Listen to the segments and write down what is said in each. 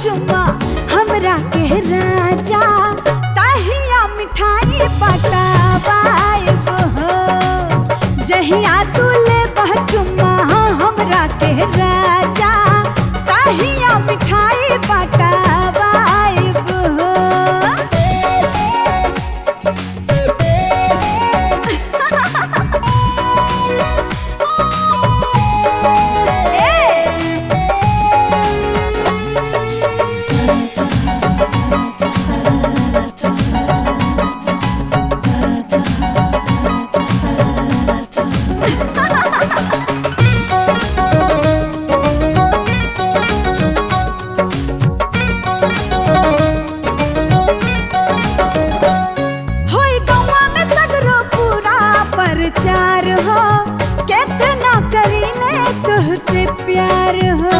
चुमा हमरा के राजा तहिया मिठाई पटावाइब हो जहिया तू ले चुमा हमरा के राजा तहिया मिठाई पटावाइब हो ए होई गौवा में सगरो पूरा प्रचार हो कितना करीले तुहसे प्यार हो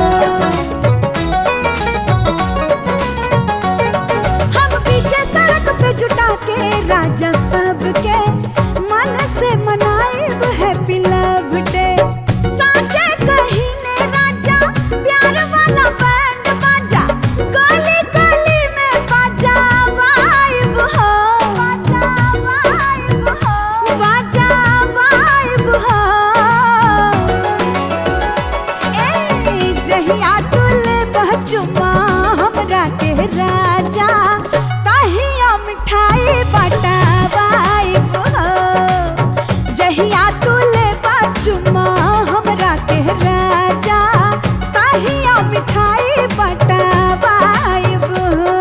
हम पीछे सड़क पे जुटा के राजा सबके मन से मनाएब हैप्पी लव डे साचे कहीने राजा प्यार वाला बैंड बाजा गली गली में बाजा वाइब हो बाजा वाइब हो बाजा वाइब हो ए जहिया तुले बचुमा हमरा के राजा तहिया मिठाई बटावाइब हो जहिया तुले बचुमा हमरा के राजा तहिया मिठाई बटावाइब हो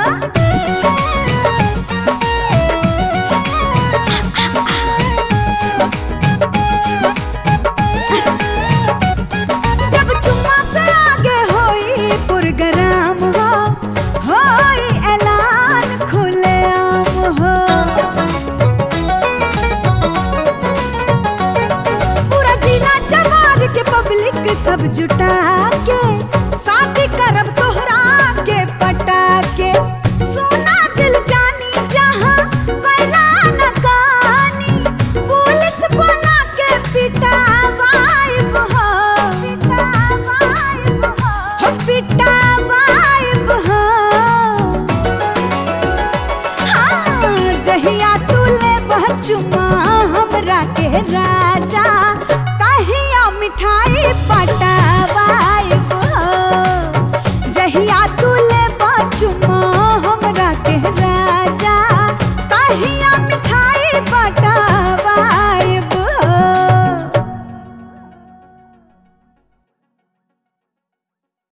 जब चुम्मा से आगे होई पुरगराम हो होई ऐलान खुलेआम हो पूरा जिला जवार के पब्लिक सब जुटा के शादी करब तोहरा के पटा के सोना दिल जानी जहां कैला न कानी पुलिस बोला के पिटावाइब हो पिटावाइब हो हो पिटावाइब हो हाँ जहिया तुले बचुमा हमरा के राजा